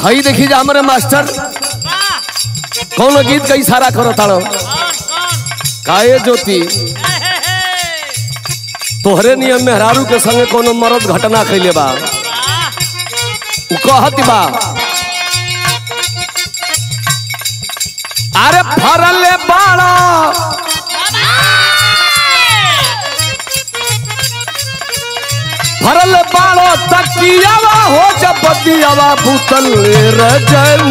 हई देखी जा हमारे मास्टर कौन गीत का इशारा करो ताड़ो काए ज्योति तोहरे नियम मेहरारू के संगे कोनो मरद घटना कैले बा उ कहत बा अरे फरले बाड़ा फरल बाड़ो तकियावा हो जब बदियावा भूतल रजऊ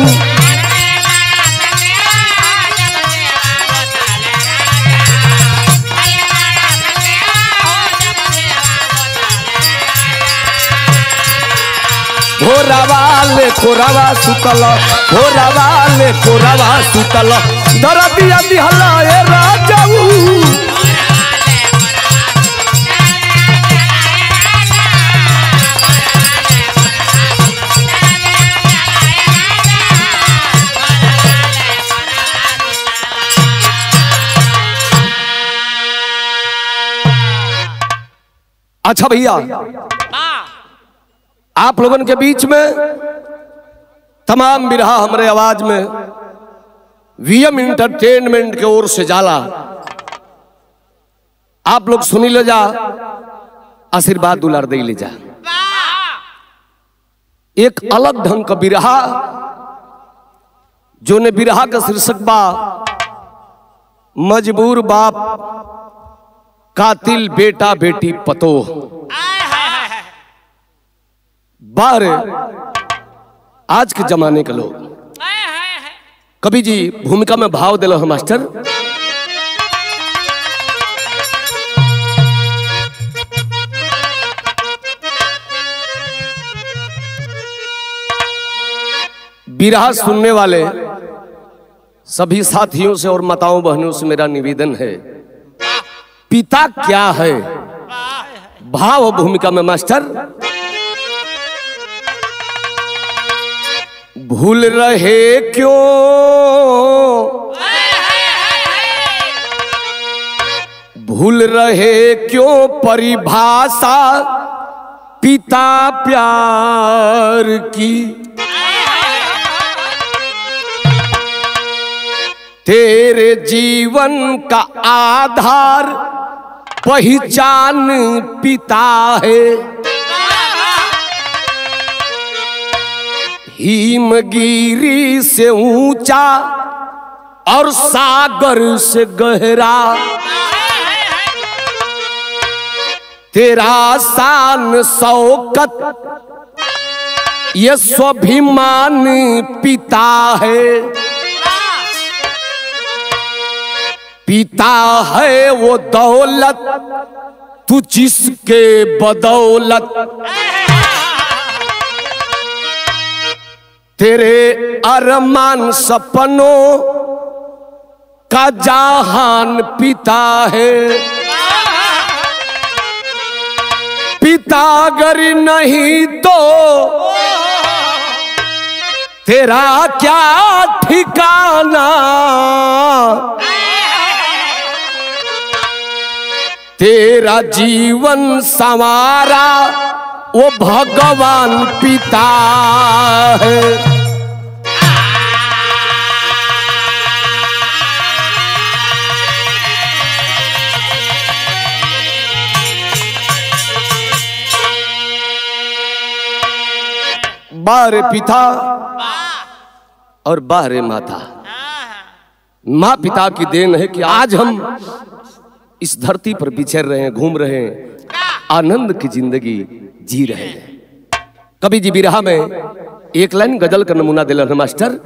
भोरावा ले कोरावा सुतल भोरावा ले कोरावा सुतल दरदिया दिहला ए राजऊ अच्छा भैया आप लोगन के बीच में तमाम बिरहा हमारे आवाज में वीएम इंटरटेनमेंट के ओर से जाला आप लोग सुनी ले जा आशीर्वाद दुलार दे ले जा एक अलग ढंग का बिरहा जो ने बिरहा का शीर्षक बा मजबूर बाप कातिल बेटा बेटी पतोह बाहर आज के जमाने के लोग कभी जी भूमिका में भाव दिलो है मास्टर बिरहा सुनने वाले सभी साथियों से और माताओं बहनों से मेरा निवेदन है पिता क्या है भाव भूमिका में मास्टर भूल रहे क्यों भूल रहे क्यों परिभाषा पिता प्यार की तेरे जीवन का आधार पहचान पिता है हिमगिरी से ऊंचा और सागर से गहरा तेरा शान शौकत ये स्वाभिमान पिता है पिता है वो दौलत तू जिसके बदौलत तेरे अरमान सपनों का जहान पिता है पिता अगर नहीं तो तेरा क्या ठिकाना तेरा जीवन संवारा वो भगवान पिता है बारे पिता और बारे माता माँ पिता की देन है कि आज हम इस धरती पर बिछर रहे हैं घूम रहे हैं आनंद की जिंदगी जी रहे हैं कभी जी बिरहा में एक लाइन गजल का नमूना दिला है मास्टर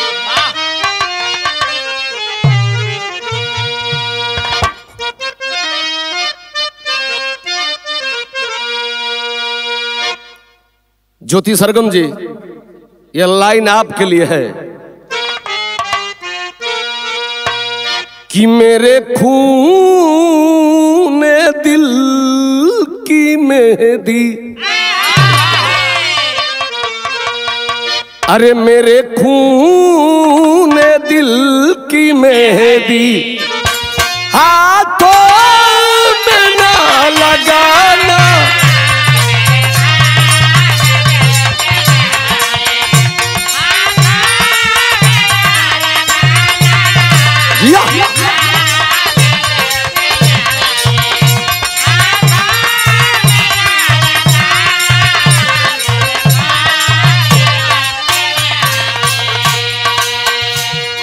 ज्योति सरगम जी ये लाइन आपके लिए है कि मेरे खून दिल की मेहदी अरे मेरे खून दिल की मेहदी हाथों में ना लगाना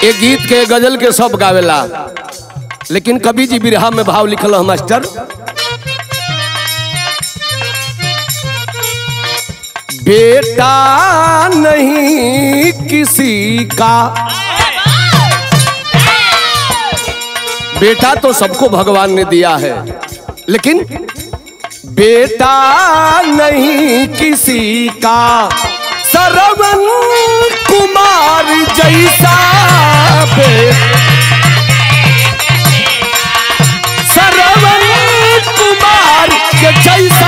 ये गीत के गजल के सब गावेला लेकिन कवि जी बिरहा में भाव लिखल है मास्टर बेटा नहीं किसी का बेटा तो सबको भगवान ने दिया है लेकिन बेटा नहीं किसी का सरवन कुमार जैसा बे सरवन कुमार के जैसा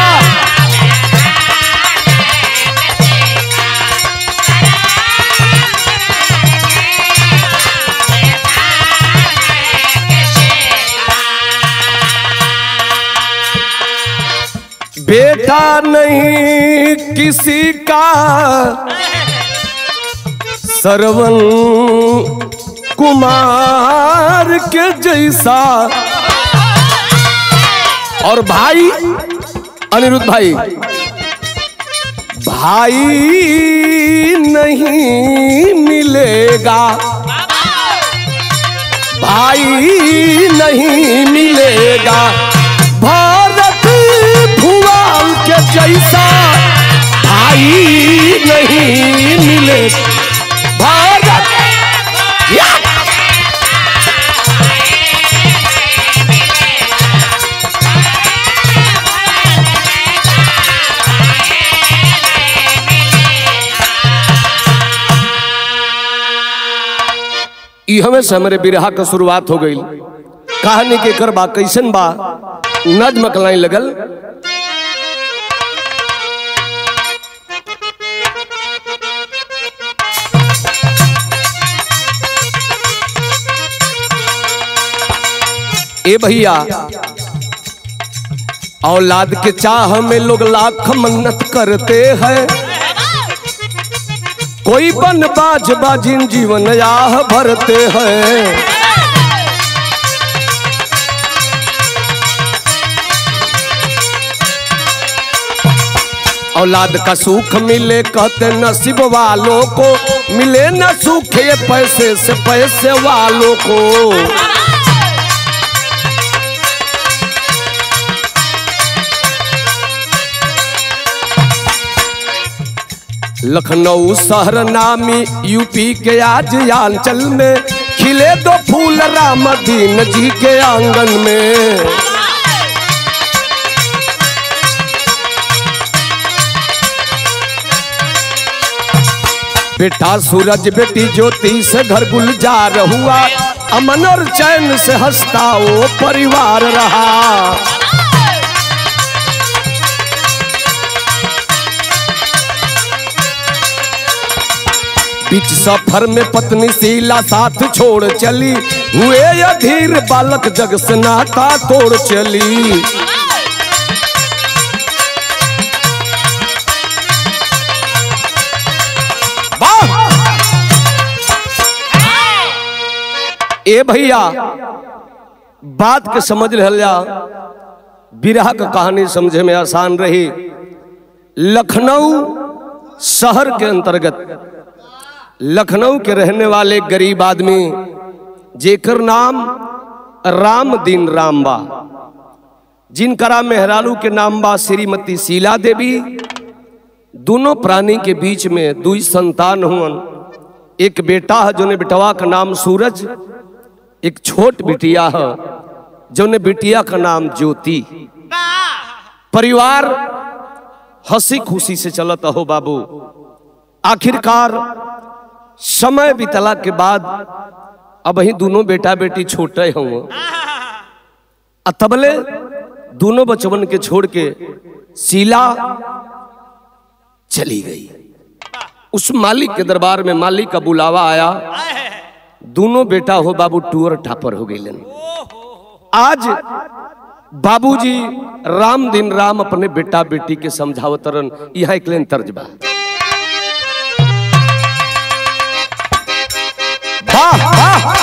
बेटा नहीं किसी का सरवन कुमार के जैसा और भाई अनिरुद्ध भाई भाई नहीं मिलेगा भाई नहीं मिलेगा भारत भुआल के जैसा भाई नहीं मिलेगा भारत या! ई हमें से हमारे बिरहा के शुरुआत हो गई कहानी के कर बा कैसन बा नज्म कलाई लगल ए भैया औलाद के चाह में लोग लाख मन्नत करते हैं कोई बन बाज बाजिन जीवन याह भरते हैं औलाद का सुख मिले कहते नसीब वालों को मिले न सुख ये पैसे से पैसे वालों को लखनऊ शहर नामी यूपी के आज आंचल में खिले दो फूल राम दीन जी के आंगन में बेटा सूरज बेटी ज्योति से घर गुलजार हुआ अमन और चैन से हंसता वो परिवार रहा बीच सफर में पत्नी शीला साथ छोड़ चली हुए अधीर बालक जग से नाता तोड़ चली ए भैया बात के समझ रहल जा बिरहा का कहानी समझे में आसान रही लखनऊ शहर के अंतर्गत लखनऊ के रहने वाले गरीब आदमी जेकर नाम राम दीन राम बा जिनकरा मेहरालू के नाम बा श्रीमती शीला देवी दोनों प्राणी के बीच में दुई संतान हुअन एक बेटा है जोने बेटवा का नाम सूरज एक छोट बिटिया है जोने बिटिया का नाम ज्योति परिवार हंसी खुशी से चलता हो बाबू आखिरकार समय बीतला के बाद अब ही दोनों बेटा बेटी छोटे हों तबले दोनों बचवन के छोड़ के शीला चली गई उस मालिक के दरबार में मालिक का बुलावा आया दोनों बेटा हो बाबू टूर ठापर हो गए आज बाबूजी राम दिन राम अपने बेटा बेटी के समझावतरन यहाँ एक लेन तर्ज बा वाह वाह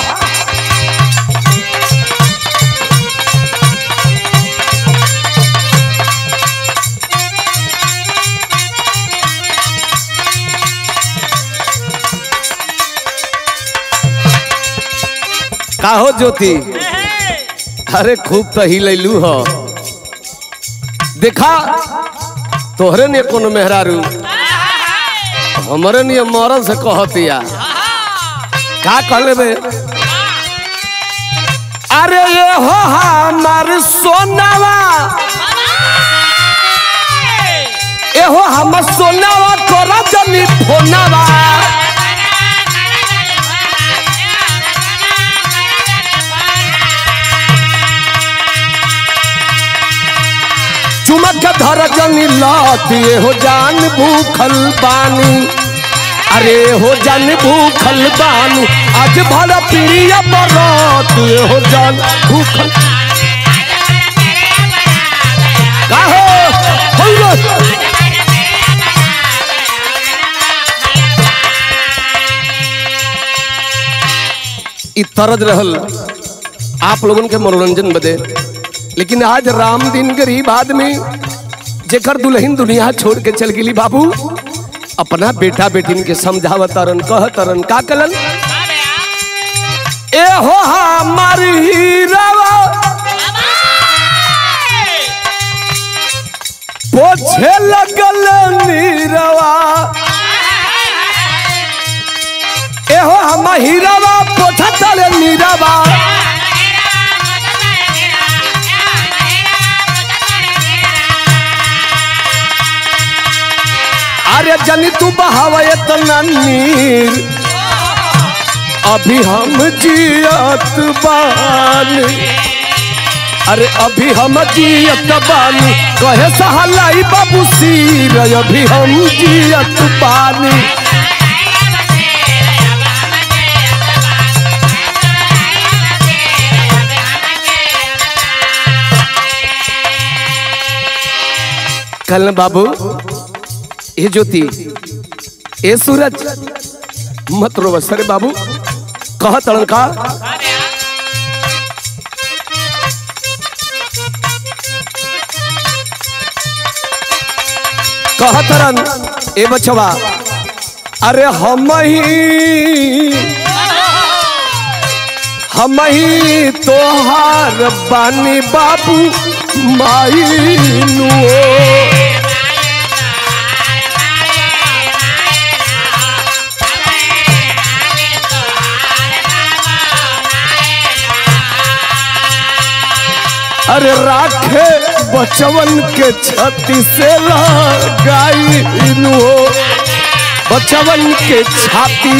काहो ज्योति अरे खूब तो ही लैलू हो देखा तोहरे ने कोनो मेहरारू हमरे ने मरल से कहतिया का कहले बे अरे ये हो हमार सोनावा ए हो हमर सोनावा तोरा जनी फोनावा चुमक के धर जनी लात ये हो जान भूखल बानी अरे हो जान भूखल बानी आज भर प्रिय बरात ये हो जान भूखल का हो हो रे। इ तरज रहल आप लोगन के मनोरंजन बदे लेकिन आज राम दिन गरीब आदमी जेकर दुल्हन दुनिया छोड़ के चल गेली बाबू अपना बेटा बेटिन के समझावतरन कहतरन का कलन ए हो हमार हीरावा पोछे लगल नीरवा ए हो हम हीरावा पोछा तले नीरवा अरे जनी तू बहावे इतना नीर अभी हम जियत बानी अरे अभी हम जियत बानी कहे सहलाई बाबू सीर अभी हम जियत बानी कल बाबू ये ज्योति ए सूरज मत रो बस अरे बाबू कह तड़न का कह तरन ए बचवा अरे हम ही हम ही तोहार बानी बाबू माई नुओ अरे राखे बचवन के छाती से लगाई हो बचवन के छाती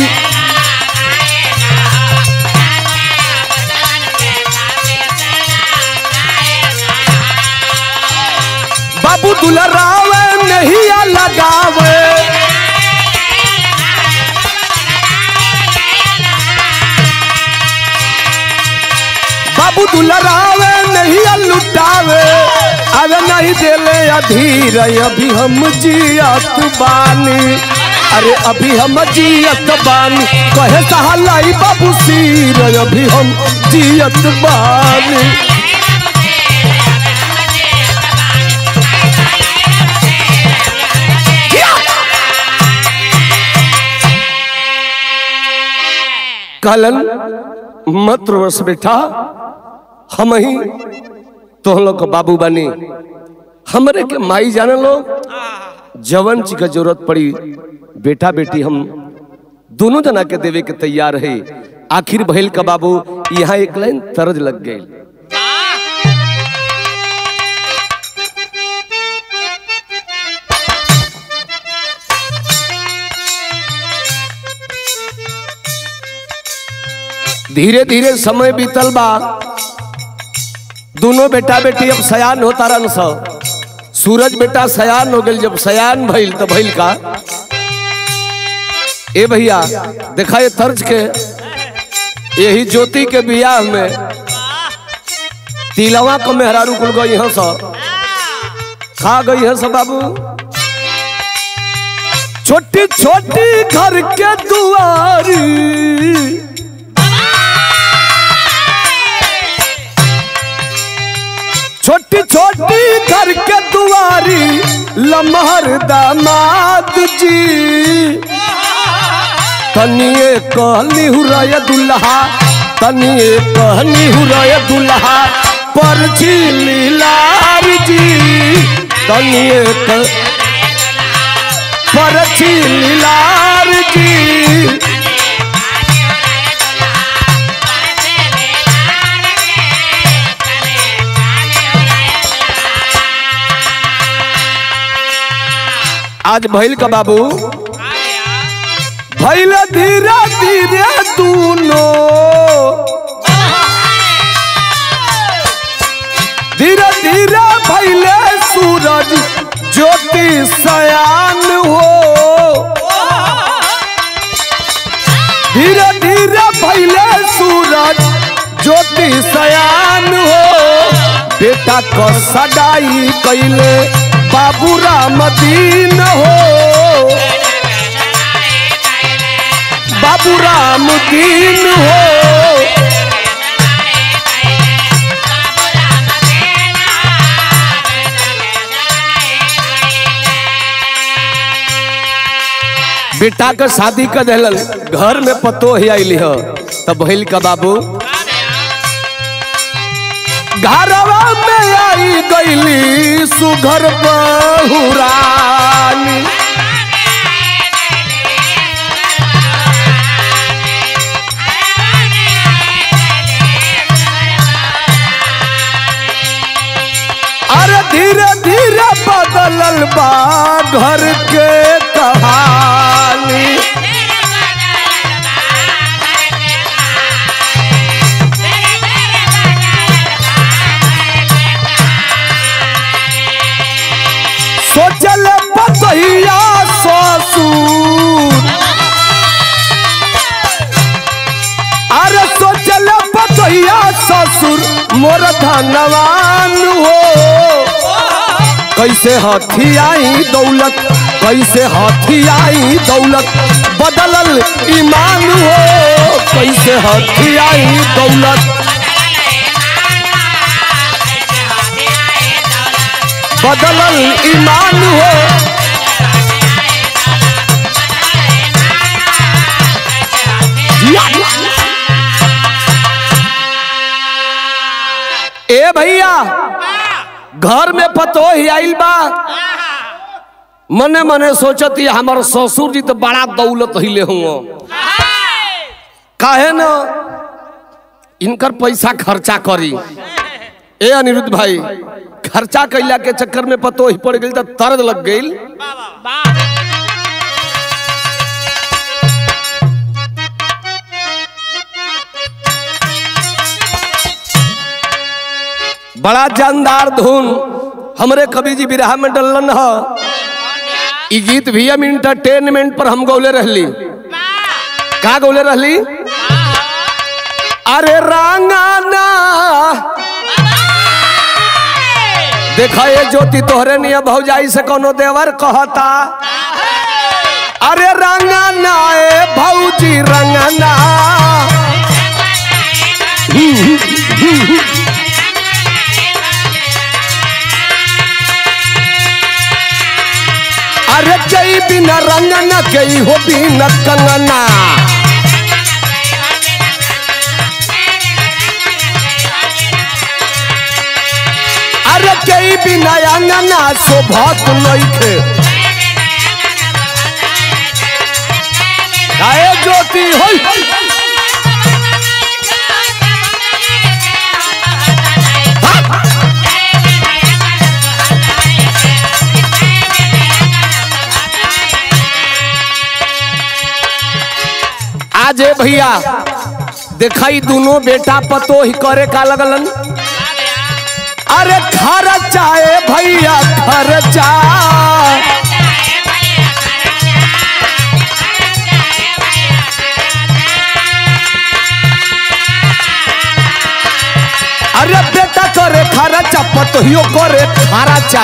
बाबू दुलरावे नहीं लगावे बाबू दुलरावे नहीं लुटावे अरे नहीं देले अधीर अभी हम जियत बानी अरे अभी हम जियत बानी कहे सहलाई बाबू सीर अभी हम जियत बानी कलन मत रोस बेटा हम ही तो लोग को बाबू बनी हमरे के माई जाने लोग जवन जी का जरूरत पड़ी बेटा बेटी हम दोनों जना के देवे के तैयार है आखिर भइल का बाबू यहाँ एक लाइन तरज लग गई धीरे धीरे समय बीतल बा दोनों बेटा बेटी अब सयान होता रन सब सूरज बेटा सयान हो गई जब सयान भइल तो भइल का ए भैया देखा ये तर्ज के यही ज्योति के बियाह में तिलवा को मेहरारू कुल गई है सब खा गई है सब बाबू छोटी छोटी घर के दुआरी छोटी छोटी घर के दुआरी लमहर दामाद जी तनिए कहली हुरय दुल्हा तनिए कहनी हुरय दुल्हा पर लीलार जी तनिए क पर लीलार जी आज भैल का बाबू भैल धीरे धीरे दूनो धीरे धीरे भैले सूरज ज्योति सयान हो धीरे धीरे भैले सूरज ज्योति सयान हो बेटा को सगाई कैले बाबू राम दीन हो बाबू राम दीन हो बेटा के शादी कर दिलन घर में पतो ही आइली हो तब भइल का बाबू घरवा में आई गईली सुघर बहुरानी अरे धीरे धीरे बदलल बा घर के कहानी सोचल पतहिया ससुर अरे सोचल पतहिया ससुर मोर धनवान हो कैसे हाथी आई दौलत कैसे हाथी आई दौलत बदलल ईमान हो कैसे हाथी आई दौलत बदलल ईमान हो ए भैया घर में पतो ही आइल बा मने मने सोचती हमार ससुर जी तो बड़ा दौलत हिले हुआ काहे न इनकर पैसा खर्चा करी ए अनिरुद्ध भाई खर्चा कैला के चक्कर में पतो ही पड़ गई तो तरद लग गई बड़ा जानदार धुन हमरे कवि जी बिरहा में डलन ह ई गीत भी हम इंटरटेनमेंट पर हम गौले रहली का गौले रहली अरे रांगाना देखा ये ज्योति तोहरे निय भौजाई से कोनो देवर कहता अरे रंगना ए भौजी रंगना अरे जई बिना रंगना गई हो बिना कंगना अरे कई बिना अंगना शोभत नइखे काहे ज्योति होई आज ए भैया देखाई दोनों बेटा पतो ही करे का लगलन अरे खर्चा ए भैया खर्चा अरे बेटा करे खर्चा पतोहियो करे खर्चा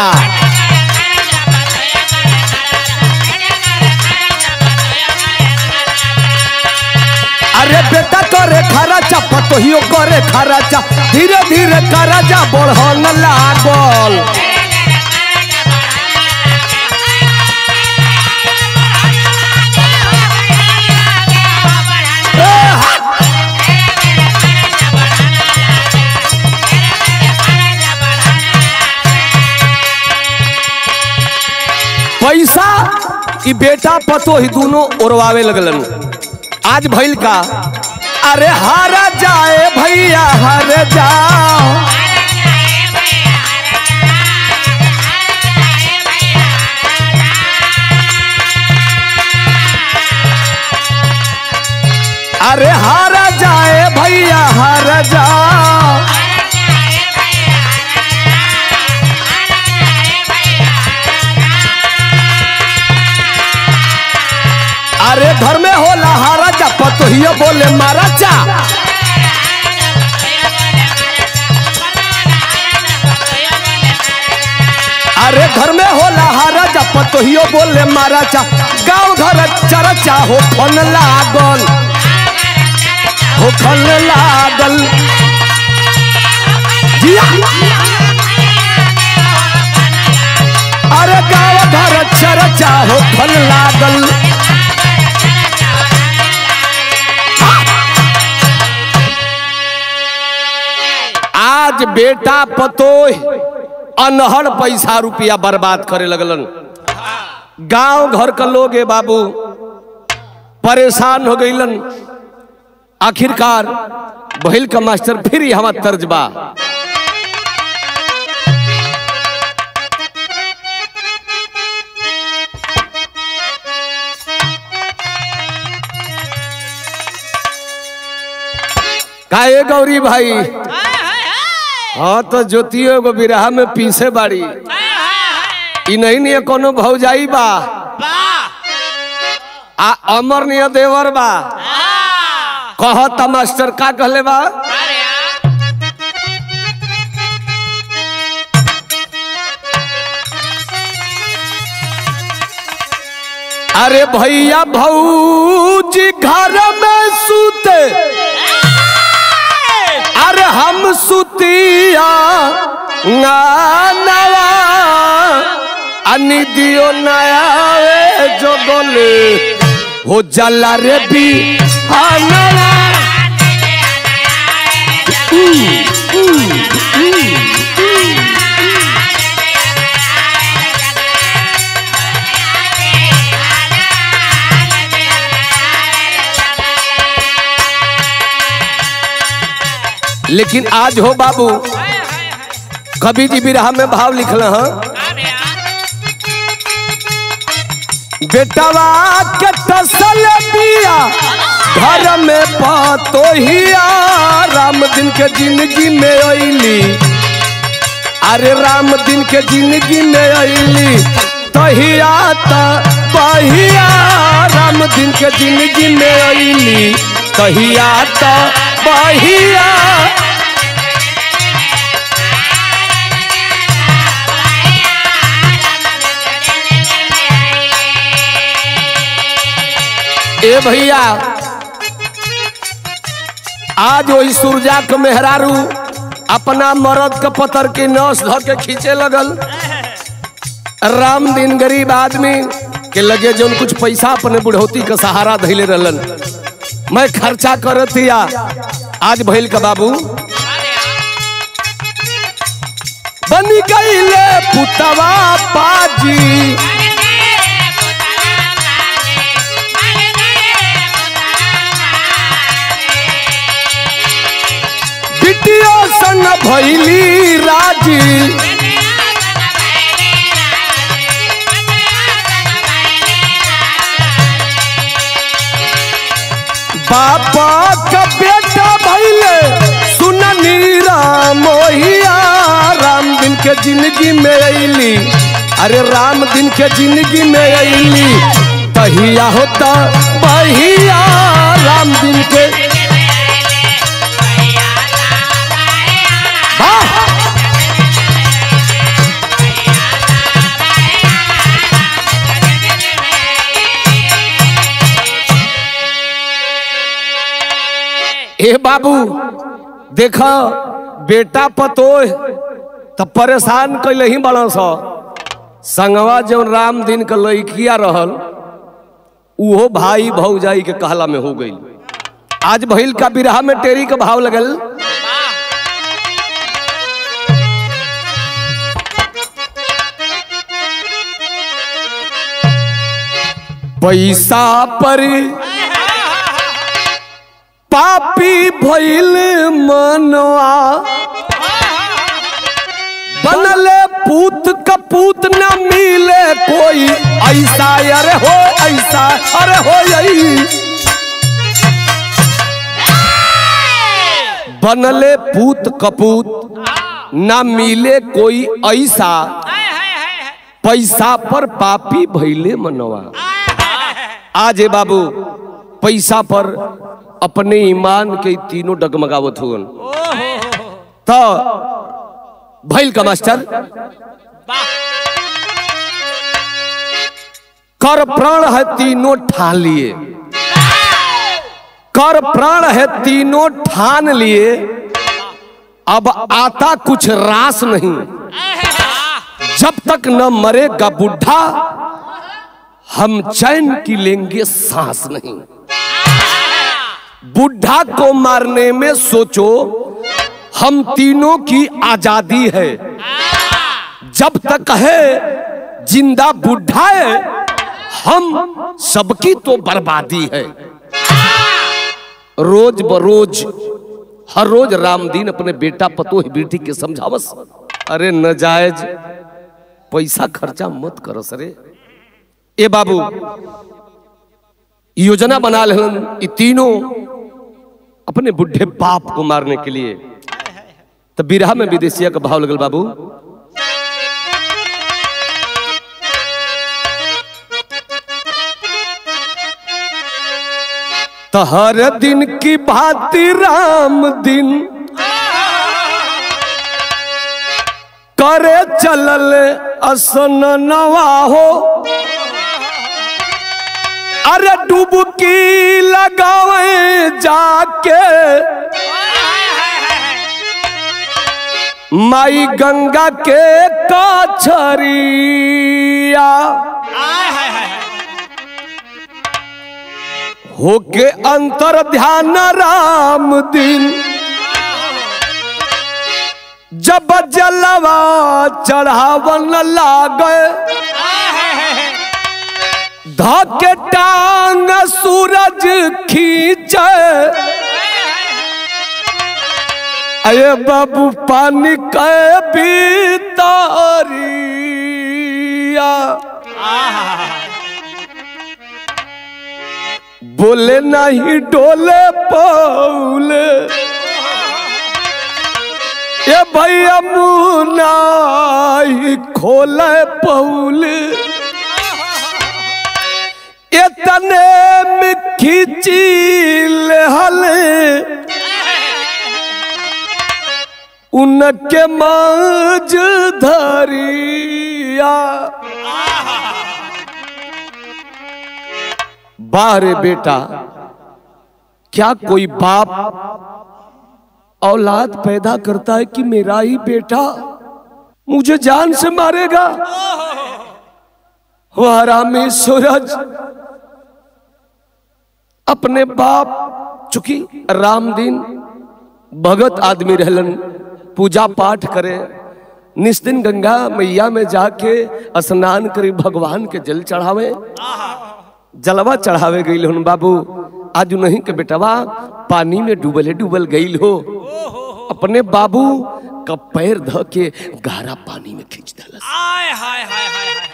अरे बेटा करे खर्चा पतोहियो करे खर्चा धीरे धीरे करजा बढ़न लागल ए, हा! कि बेटा पतो ही दोनों ओरवावे लगलन आज भइल का अरे हारा जाए भैया हार जाओ अरे हारा जाए भैया हार जाओ अरे घर में होला हारा जा पतोहियो बोले मारा चा अरे घर में होला हारा जा पतोहियो बोले मारा चा गाँव घर चरचा हो फन लागल हो फन लागल जिया अरे गाँव घर चरचा हो फन लागल आज बेटा पतोह अनहड़ पैसा रुपया बर्बाद करे लगलन गांव घर का लोग है बाबू परेशान हो गईलन आखिरकार बहिल का मास्टर फिर ही हमार तर्ज बा काहे गौरी भाई हाँ तो ज्योतियो एगो बिरहा में पीछे बाड़ी ई नहीं नहीं कोनो भौजाई बा आ अमर निय देवर बा कहता मास्टर का कहले बा अरे भैया भौजी घर में सूते अरे हम सुतिया नवा अनि दियो नया जो बोले हो जला रे भी नवा लेकिन आज हो बाबू कवि जी बिरहा में भाव लिखल हैं बेटवा के तसल बिया घर में पातो हिया राम दिन के जिंदगी में अली अरे राम दिन के जिंदगी में अली तहिया त बहिया राम दिन के जिंदगी में अली तहिया त बहिया ए भैया आज वही सूरजा के मेहरारू अपना मरद के पतर के नस धर के खींचे लगल राम दिन गरीब आदमी के लगे जो कुछ पैसा अपने बुढ़ौती का सहारा धैले रहलन मैं खर्चा करत हिया आज भइल का बाबू बन गईले पुतवा पाजी बिटिया संग भैली राजी बाबा का बेटा भैले सुननी राम मोहिया राम दिन के जिंदगी में अली अरे राम दिन के जिंदगी में अली तहिया होता बहिया राम दिन के वाह! ए बाबू देखो बेटा पतोह त परेशान कैले ही बड़ा स संगवा जौन राम दिन के लड़किया रहल उहो भाई भौजाई के कहला में हो गई आज भइल का बिरहा में टेरी के भाव लगल पैसा पर पापी भइल मनवा बनले पूत कपूत न मिले कोई ऐसा अरे हो ऐसा अरे हो यही बनले पूत कपूत न मिले कोई ऐसा पैसा पर पापी भइले मनवा आज ए बाबू पैसा पर अपने ईमान के तीनों डगमगावत हुन तो भइल का मास्टर कर प्राण है तीनों ठान लिए कर प्राण है तीनों ठान लिए अब आता कुछ रास नहीं जब तक न मरेगा बुढ़ा हम चैन की लेंगे सांस नहीं बुढ़ा को मारने में सोचो हम तीनों की आजादी है जब तक है जिंदा बुढ़ा है हम सबकी तो बर्बादी है रोज बरोज हर रोज रामदीन अपने बेटा पतो ही बेटी के समझावस अरे नजायज पैसा खर्चा मत करस रे ए बाबू योजना बना लेन ये तीनों अपने बुढ़े बाप को मारने के लिए तो बिरहा में विदेशिया का भाव लगल बाबू तो हर दिन की भांति राम दिन करे चलल असन नवा हो अरे डुबकी लगावे जाके माई गंगा के कछरिया होके अंतर ध्यान राम दिन जब जलवा चढ़ावन लागे धके टांग सूरज खींचे अये बाबू पानी के भीतरिया बोले नहीं डोले पौले ये भैया मुना ही खोले पौले इतने में खींची हले उनके माज धरिया बाहरे बेटा क्या कोई बाप औलाद पैदा करता है कि मेरा ही बेटा मुझे जान से मारेगा वह हरामी सूरज अपने बाप चूंकि राम दिन भगत आदमी रहलन पूजा पाठ करे निस्दिन गंगा मैया में जाके स्नान करे भगवान के जल चढ़ावे जलवा चढ़ावे गई हन बाबू आज नहीं के बेटवा पानी में डूबले डूबल गई हो अपने बाबू का पैर ध के गहरा पानी में खींच दिलस आय हाय हाय हाय हाय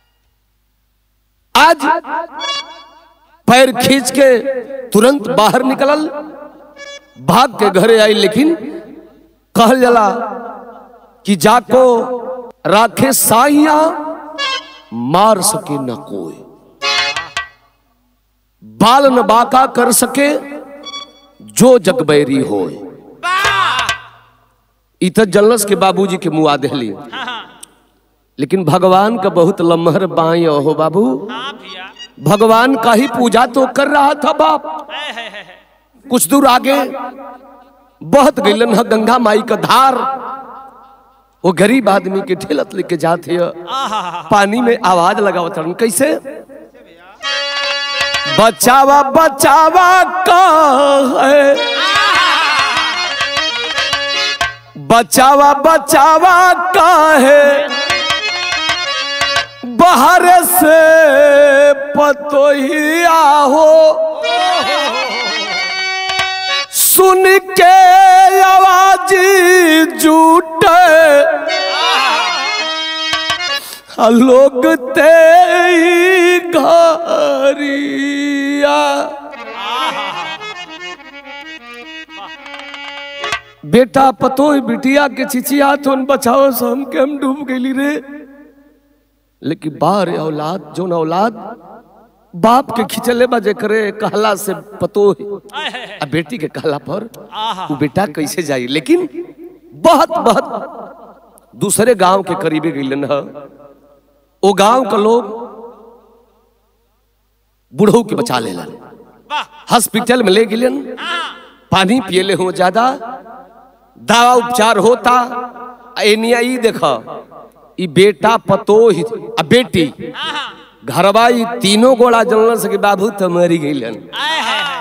आज पैर खींच के तुरंत बाहर निकलल भाग के घरे आई लेकिन कहल जला कि जाको राखे साइया मार सके न कोई बाल न बाका कर सके जो जगबैरी होए वाह इत जलस के बाबूजी के मुआ देहली हाँ लेकिन भगवान का बहुत लम्हर बाई हो बाबू हाँ भैया भगवान का ही पूजा तो कर रहा था बाप है है है है। कुछ दूर आगे बहुत गईलन है गंगा माई का धार वो गरीब आदमी के ठेलत लेके जाते है आहा पानी में आवाज लगावत हन कैसे बचावा बचावा का है बचावा बचावा का है बाहर से पतोहिया हो सुन के आवाज जूटे आ लोग ते ही घरिया बेटा पतो बिटिया के चिचिया तो बचाओ से हम के हम डूब गई रे लेकिन बाहर औलाद जो औलाद बाप के खिंचले बजे करे कहला से पतो आय है है आ बेटी के कहला पर आहा वो बेटा कैसे जाई लेकिन बहुत बहुत दूसरे गांव के करीबे गईलन ह ओ गांव के लोग बूढ़ो के बचा लेलन वाह हॉस्पिटल में ले गेलन हाँ पानी पियले हो ज्यादा दवा उपचार होता आ एनिया ई देख ई बेटा पतो ही आ बेटी हाँ घरवा ई तीनों गोड़ा जनल से कि बाबू तो मरी गईलन आय है है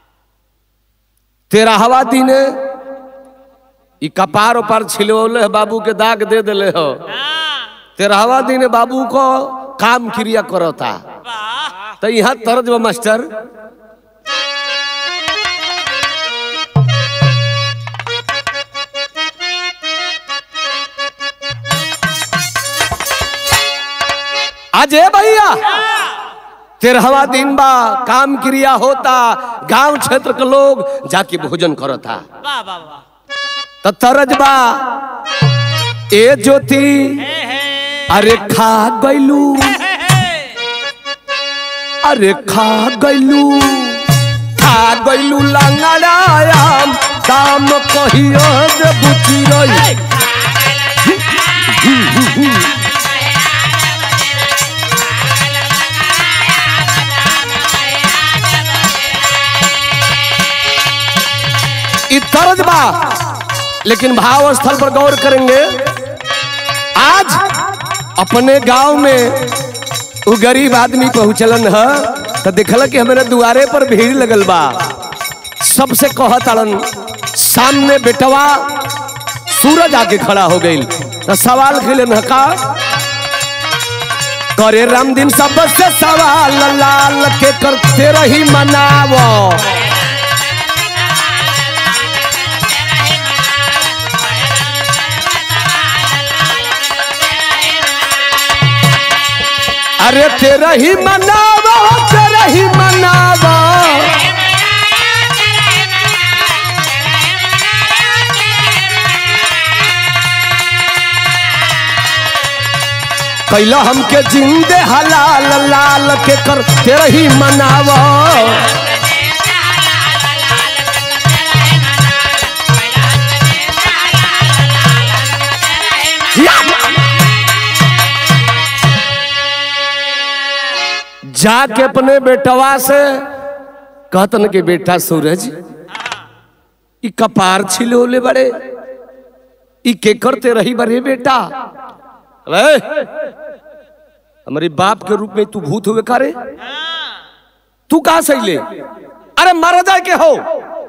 तेरहवा दिन ई कपार उपार छिलवले बाबू के दाग दे दिले हो हाँ तेरहवा दिन बाबू को काम क्रिया करता वाह तो यहाँ तर्ज बा मास्टर अजय भैया तेरहवा दिन बा काम क्रिया होता गांव क्षेत्र के लोग जाके भोजन करता वाह वाह वाह तो तरज बा ए ज्योति हे हे अरे खा गैलू हे हे अरे खा गैलू खा गैलू लंगड़ायाम दाम कहियो जे बुची रही ई तरज बा लेकिन भाव स्थल पर गौर करेंगे आज अपने गांव में वो गरीब आदमी पहुंचलन है तो देखल कि हमारे दुआरे पर भीड़ लगल बा सबसे कहतड़न सामने बेटवा सूरज आके खड़ा हो गई तो सवाल खेलन है का करे राम दिन सबसे सवाल लाल के करते रही मनावो अरे तेरा ही मनावो तेरा ही मनावो कैला हमके जिंदे हलाल लाल के कर तेरा ही मनावो या! जाके अपने बेटवा से कहतन के बेटा सूरज ई कपार छिलोले बड़े ई के करते रही बड़े बेटा अरे हमारे बाप के रूप में तू भूत हुए का रे तू कहा सही ले अरे मारा जाए के हो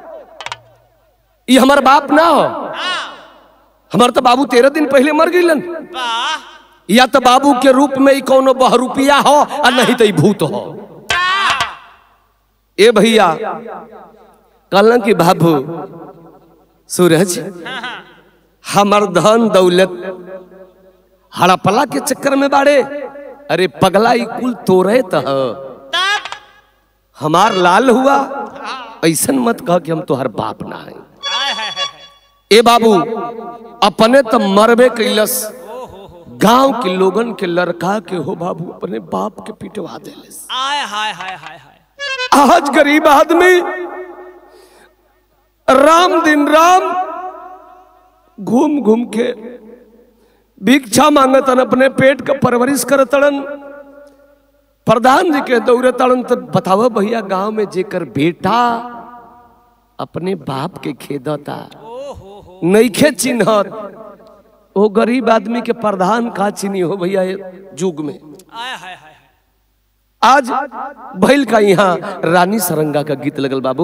ई हमार बाप ना हो हमार तो बाबू तेरह दिन पहले मर गईलन वाह या तो बाबू के रूप में ही कोनो बहरूपिया हो और नहीं तो ई भूत हो ए भैया कहलन कि बाबू सूरज हमर धन दौलत हड़पला के चक्कर में बाड़े अरे पगला ई कुल तोरे तह तब हमार लाल हुआ ऐसन मत कह कि हम तोहर बाप ना है आय है है है ए बाबू अपने तो मरबे कैलस गांव के लोगन के लड़का के हो बाबू अपने बाप के पिटवा देलस आय हाय हाय हाय हाय आज गरीब आदमी राम दिन राम घूम घूम के भिक्षा मांगतन अपने पेट का परवरिश करतड़न प्रधान जी के दौरे तड़न तो बताओ भैया गांव में जेकर बेटा अपने बाप के खेदता नईखे चिन्हत वो गरीब आदमी के प्रधान का चिन्ही हो भैया ये युग में आय हाय हाय हाय आज भैल का यहाँ रानी सरंगा का गीत लगल बाबू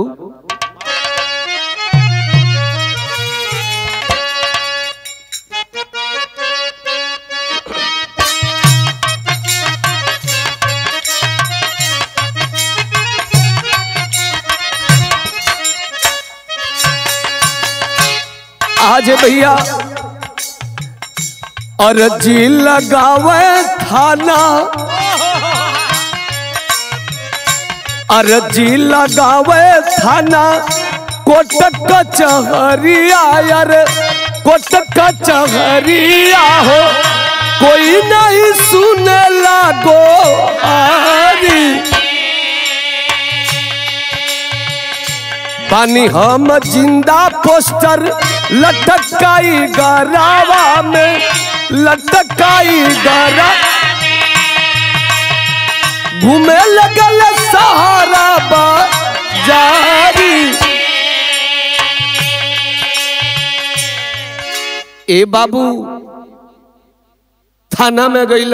आज भैया अर्जी लगावे थाना अर्जी लगावे थाना कोट कचहरिया यार कोट कचहरिया हो कोई नहीं सुने लागो आरी पानी हम जिंदा पोस्टर लटकाई गरावा में लटकाई गरा घूमे लगल सहारा बाजारी ए बाबू थाना में गइल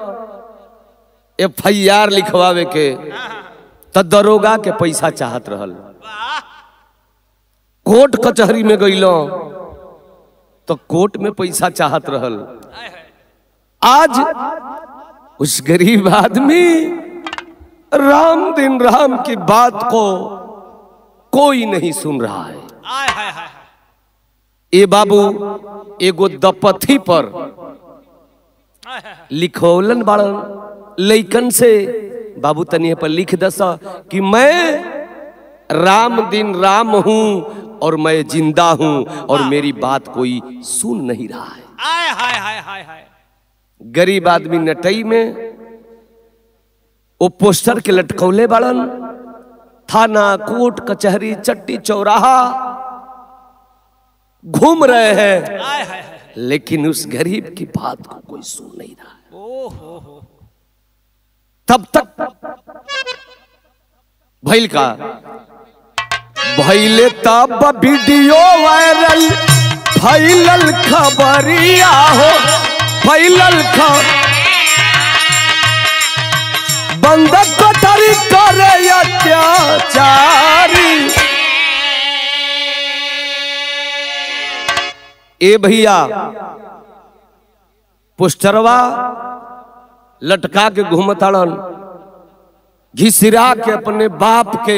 एफ आई आर लिखवावे के त दरोगा के पैसा चाहत रहल वाह कोर्ट कचहरी में गइल तो कोर्ट में पैसा चाहत रहल हाय हाय आज उस गरीब आदमी राम दिन राम की बात को कोई नहीं सुन रहा है हाय हाय हाय ए बाबू एगो दपथी पर हाय हाय लिखौलन बाड़न लइकन से बाबू तनी पर लिख दस कि मैं राम दिन राम हूं और मैं जिंदा हूं और मेरी बात कोई सुन नहीं रहा है हाय हाय हाय हाय हाय गरीब आदमी नटई में वो पोस्टर के लटकौले बाड़न थाना कोर्ट कचहरी चट्टी चौराहा घूम रहे हैं हाय हाय हाय लेकिन उस गरीब की बात को कोई सुन नहीं रहा है ओ हो हो तब तक भैल का भैले तब वीडियो वायरल फैलल खबरिया हो फैलल ख बंद कटरी करे अत्याचारी ए भैया पोस्टरवा लटका के घूमताड़न घिसिरा के अपने बाप के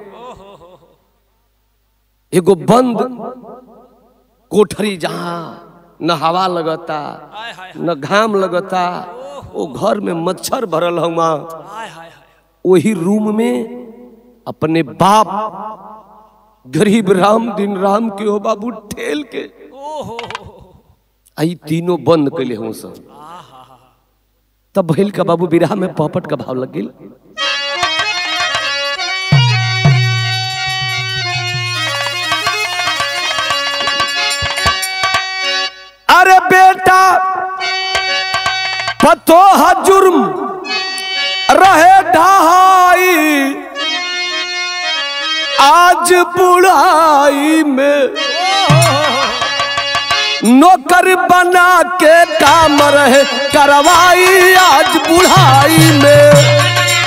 एगो बंद कोठरी जहां न हवा लगता हाय हाय न घाम लगता वो घर में मच्छर भरल हुआ हाय हाय हाय वही रूम में अपने बाप गरीब राम दिन राम के हो बाबू ठेल के ओ हो हो आई तीनों बंद कैले हूँ सब तब भैल का बाबू बिरहा में पॉपट का भाव लग गेल अरे बेटा पतो है जुर्म रहे ढहाई आज बुढ़ाई में नौकर बना के काम रहे करवाई आज बुढ़ाई में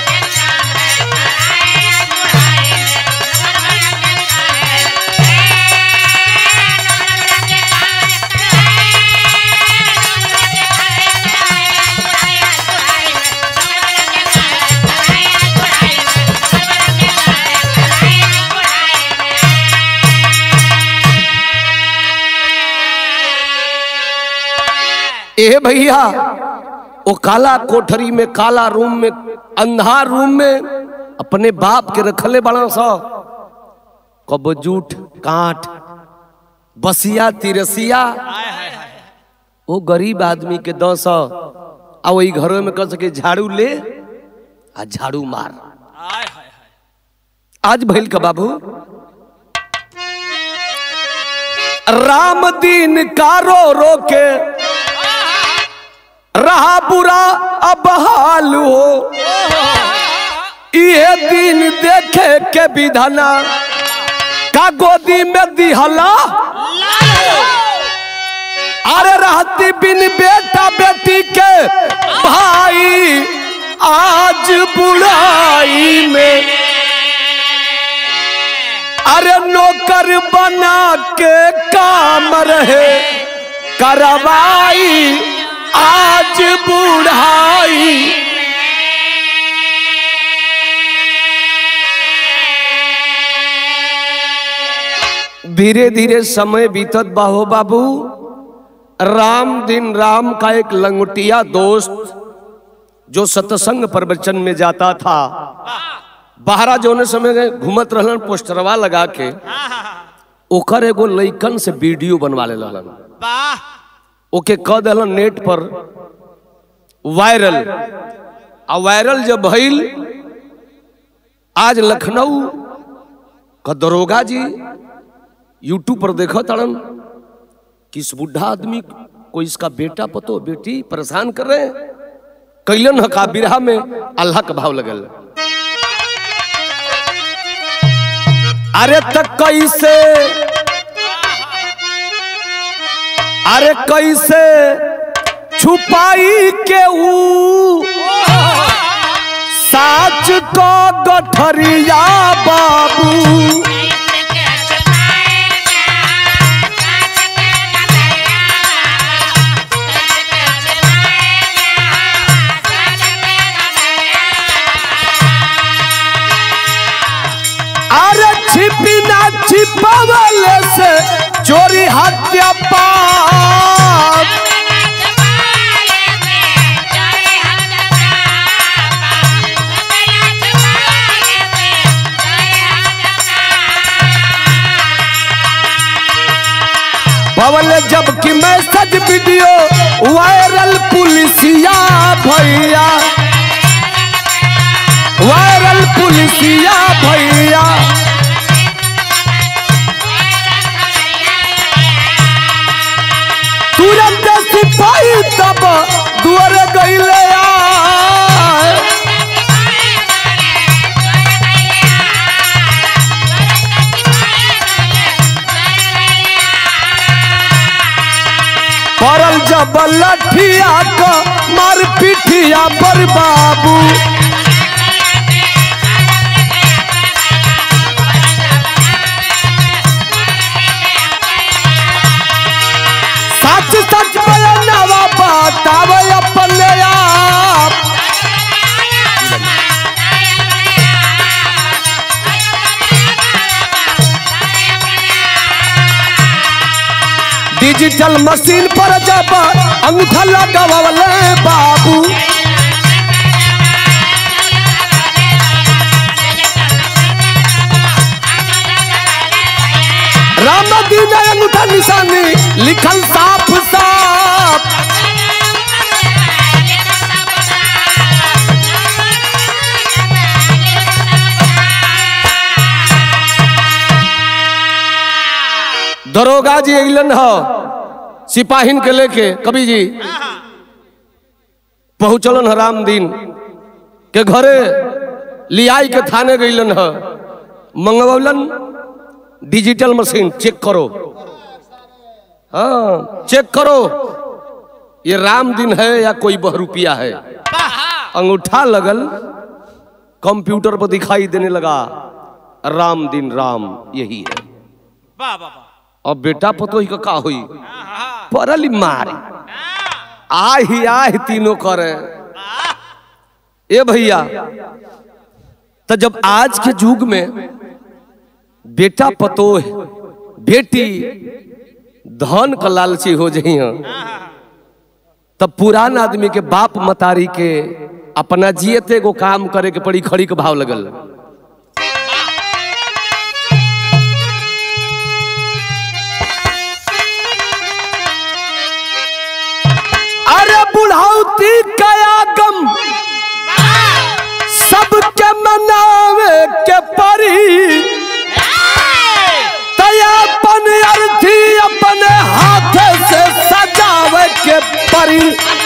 ए भैया वो काला कोठरी में काला रूम में अंधार रूम में अपने बाप के रखले बड़ा सा कब जूठ काठ बसिया तिरसिया हाय हाय हाय वो गरीब आदमी के दस आ वही घरों में कह सके झाड़ू ले आ झाड़ू मार हाय हाय हाय आज भैल का बाबू राम दिन का रो रो के रहा बुरा अब हाल हो ये दिन देखे के विधना का गोदी में दिहला अरे रहती बिन बेटा बेटी के भाई आज बुढ़ाई में अरे नौकर बना के काम रहे करवाई आज बुढ़ाई धीरे धीरे समय बीतत बाहो बाबू राम दिन राम का एक लंगोटिया दोस्त जो सत्संग प्रवचन में जाता था बाहरा जोने समय गए घूमत रहलन पोस्टरवा लगा के ओकर एगो लइकन से वीडियो बनवा ले रहलन वाह ओके कह दिलन नेट पर वायरल आ वायरल जब भइल आज लखनऊ का दरोगा जी यूट्यूब पर देखो तड़न कि इस बुढ़ा आदमी को इसका बेटा पतो बेटी परेशान कर रहे हैं कैलन हका बिरहा में अल्लाह का भाव लगल अरे तक कैसे अरे कैसे छुपाई के ऊ साच को गठरिया बाबू अरे छिपी ना छिपावले से चोरी हत्या पाप पवन जबकि मैसेज वीडियो वायरल पुलिसिया भैया वायरल पुलिसिया भैया तुरंत सिपाही तब दुआर गईले आ पड़ल जब लठिया क मार पिठिया पर बाबू सच सच बयानवा बतावे अपने आप डिजिटल मशीन पर जब अंगूठा लगावले बाबू राम दीन अंगूठा निशानी लिखल साफ साफ दरोगा जी अइलन ह सिपाहिन के लेके कवि जी पहुंचलन ह राम दिन के घरे लियाई के थाने गइलन ह मंगवलन डिजिटल मशीन चेक करो हाँ चेक करो ये राम दिन है या कोई बहरूपिया है अंगूठा लगल कंप्यूटर पर दिखाई देने लगा राम दिन राम यही है वाह वाह वाह अब बेटा पतो ही का का हुई परली मारी आही आही तीनों करे ए भैया तो जब आज के युग में बेटा पतो बेटी धन का लालची हो जही तब पुरान आदमी के बाप मतारी के अपना जियते को काम करे के पड़ी खड़ी के भाव लगल अरे बुढ़ाउती कया गम सबके मनावे के परी तया अपन अर्थी अपने हाथ से सजावे के परी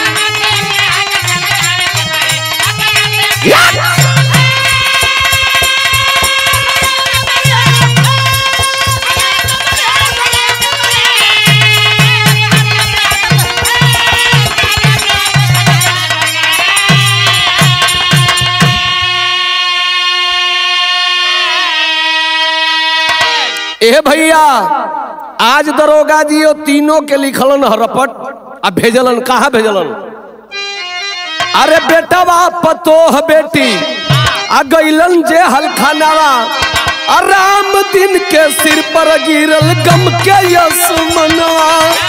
ए भैया आज दरोगा जी वो तीनों के लिखलन ह रपट आ भेजलन कहा भेजलन अरे बेटा बा पतोह बेटी आ गईलन जे हलखानावा आ राम दिन के सिर पर पर गिरल गम के यसमनवा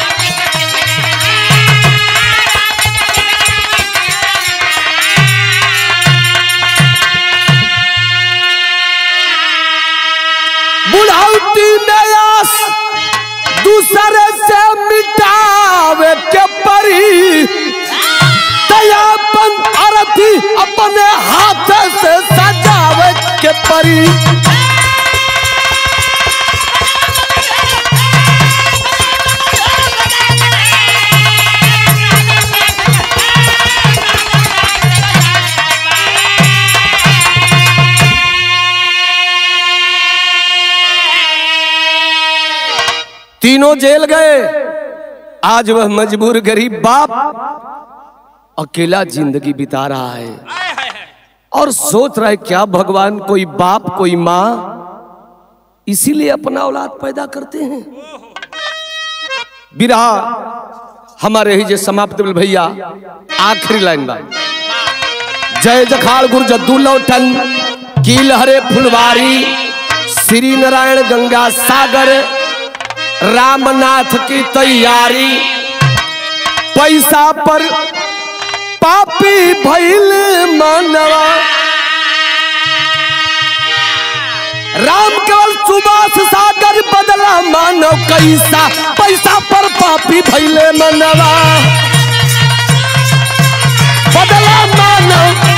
बुढ़ौती में आस दूसरे से मिटावे के परी तयापन अरथी अपने हाथ से सजावे के परी तीनों जेल गए आज वह मजबूर गरीब बाप अकेला जिंदगी बिता रहा है आय हाय हाय और सोच रहा है क्या भगवान कोई बाप कोई माँ इसीलिए अपना औलाद पैदा करते हैं बिरहा हमारे ही जे समाप्त भेल भैया आखिरी लाइन बा जय जखाड़ गुरु जद्दू लौटन कील हरे फुलवारी श्री नारायण गंगा सागर रामनाथ की तैयारी पैसा पर पापी भैल मानवा राम केवल सुभाष सागर बदला मानव कैसा पैसा पर पापी भैले मनवा बदला मानव